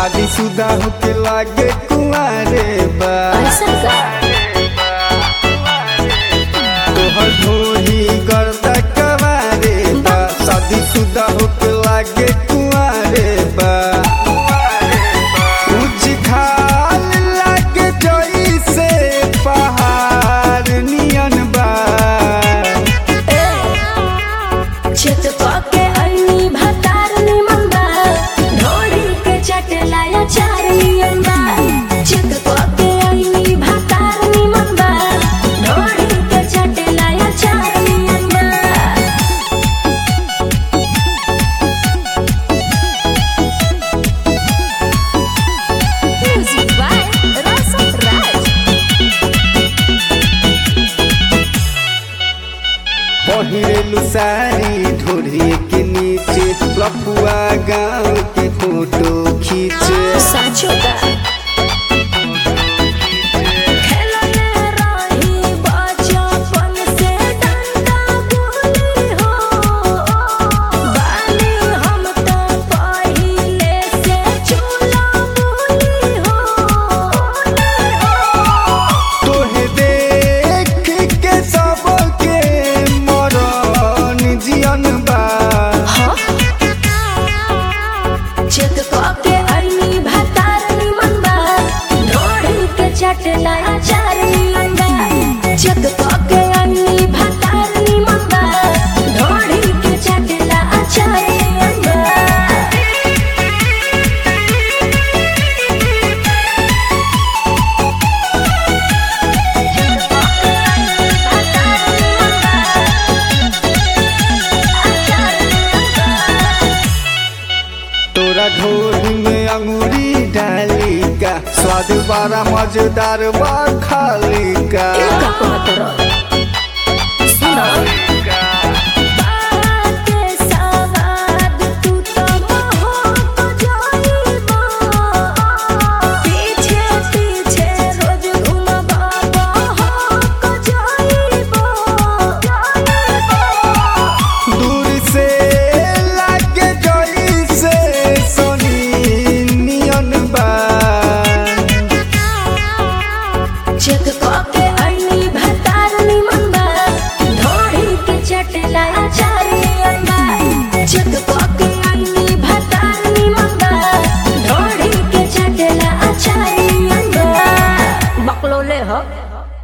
शादीशुदा होके लागे कुंवारे बा ऐसा का तोहर ढोली गर्दा कवारे बा शादीशुदा होके लागे कुंवारे बा उजखाल लागे जइसे पहाड़ नियन बा छत पाके अइनी भतार निमन बा ढोड़ी के चटलाया चार नियन बा छत पाके अइनी भतार निमन बा ढोड़ी के चटलाया चार नियन बा Music by Rasa Raj. पहिरेलु सारी ढोरी के नीचे लपुआ गाँव के फोटो खींचे साचो का खेलने रही बचपन से डंडा गुली हो बानी हम तो पहिले से चूल्हा गुली हो तोहे देख के सबके मरन जियन बा चेक के अइनी भतार निमन बा ढोड़ी के चटला अचार निमन बा चेक के अइनी भतार निमन बा ढोड़ी के चटला अचार निमन बा तोरा ढोरी में अंगूरी डाली का स्वाद बड़ा मजेदार बा खाली का का कहत रह बाते सवाद तू तो मोह जाइबा पीछे पीछे रोज घुमबा हो जाइबा दूर से लागे जइसे सोनी नियन बा चेक के अइनी भतार निमन बा ढोड़ी के चटला अचार नियन बा चेक के अइनी भतार निमन बा ढोड़ी के चटला अचार नियन बा बकलोले हो